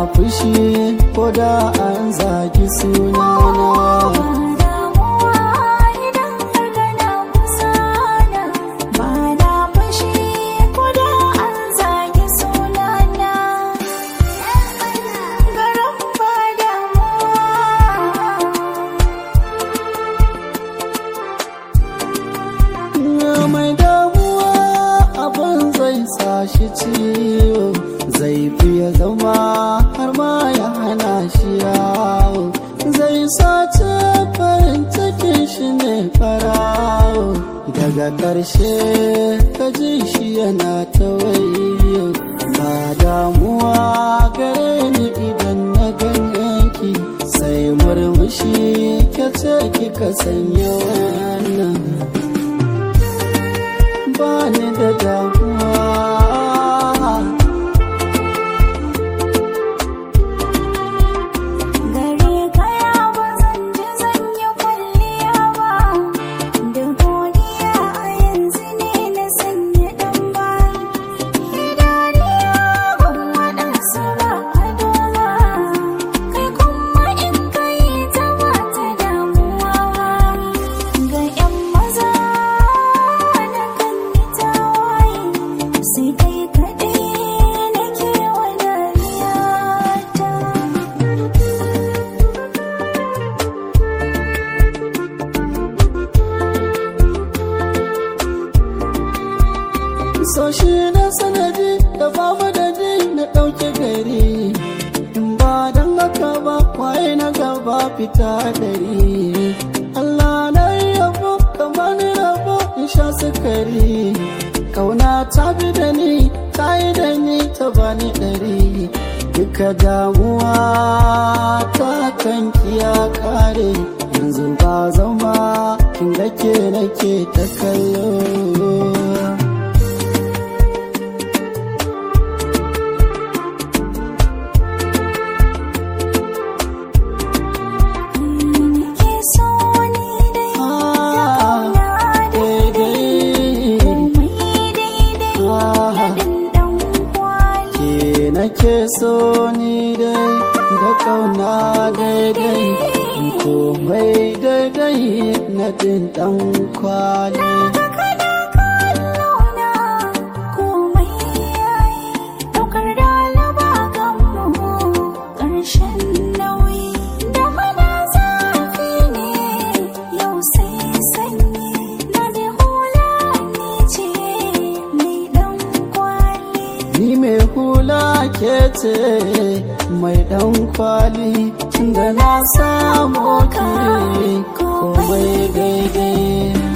fushi ko da an zagi sunana mai damuwa abin zai sa shi ciwo zai fiye zama har ma ya hana shi yawo zai sace farin cikin shi ne farawo daga ƙarshe ka ji shi yana ta wayo ba damuwa gare ni idan na ganyanki sai murmushi ke ce kika sanya wannan bani da damuwa Gare kaya ba zan ji zan yi kwalliya ba Da godiya a yanzu ne na sanya ɗan ba Idaniya ban waɗansu ba a doma Kai kuma in kai ta ba ta damuwa ba Ga 'yan maza na kan yi tawaye Sai kai kaɗai nake wa dariyata so shi na sanadi da ba madadi na ɗauke gari in ba don haka ba kwaye na gaba fita dari Allah na yabo kamar ni rabo in sha sukari kauna ta bi da ni ta yi da ni ta bani ɗari duka damuwa ta kanki ya kare yanzu ba zama kin gake nake ta kallo Nake so ni dai kauna daidai komai daidai nadin dan kwali ke nake so ni dai da kauna daidai komai daidai na din dan kwali kana kallona komai yayi daukar dalaba gammu ƙarshen nauyi da mana zafi ne yau sai sanyi na ji hula ni ce mai dan kwali ni mai hula ke ce mai dan kwali tunda na samu ke komai daidai